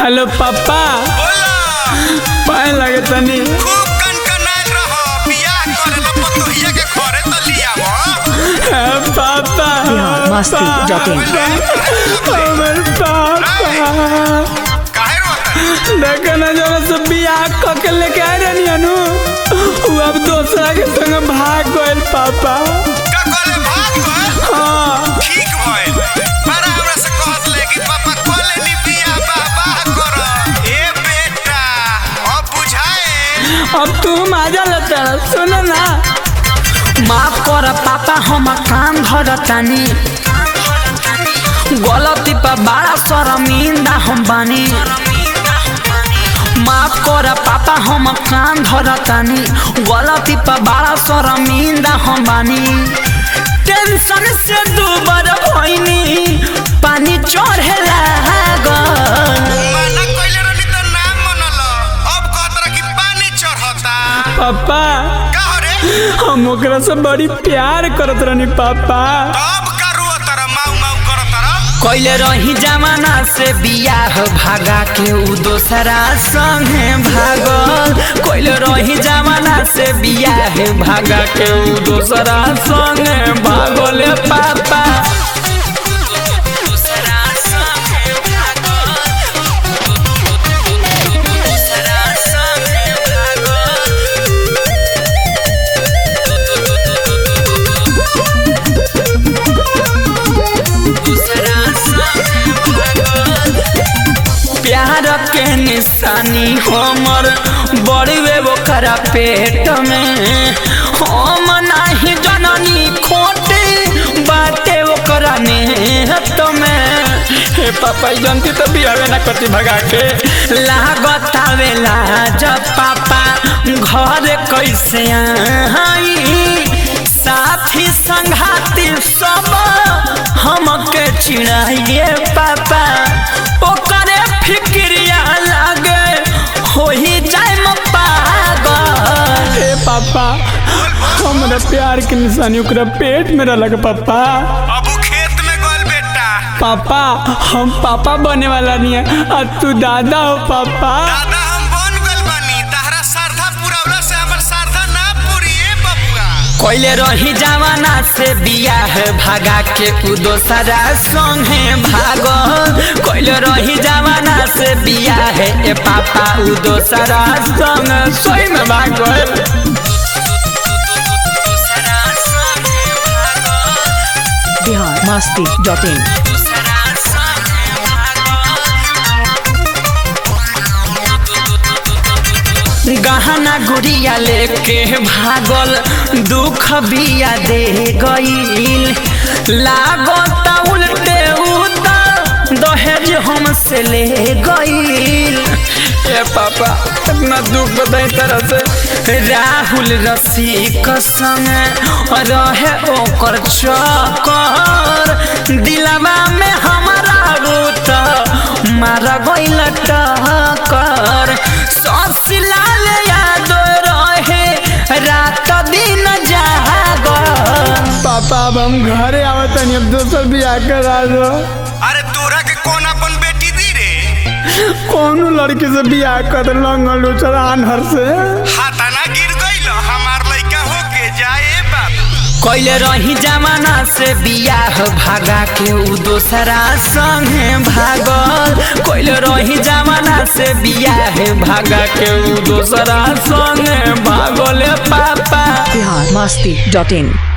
Hello पापा बोला पाए लगे तनी खूब कनकनाइल रहो बियाह करे ला पतोहिया के घरे त लियावो हे पापा बिहार मस्ती डॉट इन। हमर पापा काहे रोता देखो ना जरा से बियाह क के लेके आ रहनी अनु वो अब दूसरा के संग भाग गइल पापा का कहले भाग गए हाँ ठीक भइल मारा हमरा से कहत ले कि पापा कहले नी बियाह बाबा कर ए बेटा अब बुझाए अब तू मजा लेता सुन ना माफ कर पापा हम काम धरतानी गलती पर बड़ा शर्मिंदा हम बानी माफ कर पापा हम कान धरतानी गलती पर बड़ा शर्मिंदा हम बानी टेंशन से दूबर भइनी पानी चढ़े लागल माना कहले रहनी त नाम मनल अब कहत रह कि पानी चढ़ता पापा का हो रे हम ओकरा से बड़ी प्यार करत रहनी पापा तब का रोत रह माऊ माऊ करत रह कैले रही जमाना से बियाह भागा के उ दोसरा संगे भागल कैले रही जमाना से बियाह भागा के उ दोसरा संगे भागल ए पापा दोसरा संगे भागल दोसरा संगे भागल प्यार के निशानी हमर बड़ी वे ओकरा पेट में हम नाही जननी खोटे बाटे ओकरा नेहत में हे पापा ई जनती तो बियावे ना करती भगा के लागत आवेला जब पापा घर कैसे आई साथी संघाती सब हमके चिड़ाइए पापा ओकरे फिक्रिया लागे हो ही जाए म पागल ए पापा हमरा प्यार के निशानी ओकरा पेट में रहलक पापा अब उ खेत में गल बेटा पापा हम पापा बने वाला नहीं है और तू दादा हो पापा दादा हम बन गल बानी तहरा श्रद्धा पुरावला से हमर श्रद्धा ना पूरी बबुआ कोइले रही जवाना से बियाह भागा के उ दोसरा संगे भागल कोइले रही जवाना से बियाह ए पापा उ दोसरा संग सोई में भागल बिहार मस्ती डॉट इन गहना गुड़िया लेके भागल दुख बिया दे गईल लागता उल्टे उतर दहेज हमसे ले गईल ए पापा इतना दुख बताई तरह से राहुल रसिक संग रहे ओकर चक्कर दिलवा में हमारा रूत मार गईल टक्कर ससलाल याद रहे रात दिन जागर पापा अब हम घरे आवत नहीं अब दोसर बियाह करा दो अरे तोरा के कौन अपन बेटी दी रे कौनो लड़की से बियाह कर लंगल उचर आनहर से हाथाना गिर गइल हमार लइका होके जाए बाप कैले रही जमाना से बियाह भागा के उ दोसरा संगे भागल कैले रही जमाना से बियाह भागा के उ दोसरा संगे भागल ए पापा बिहार मस्ती डॉट इन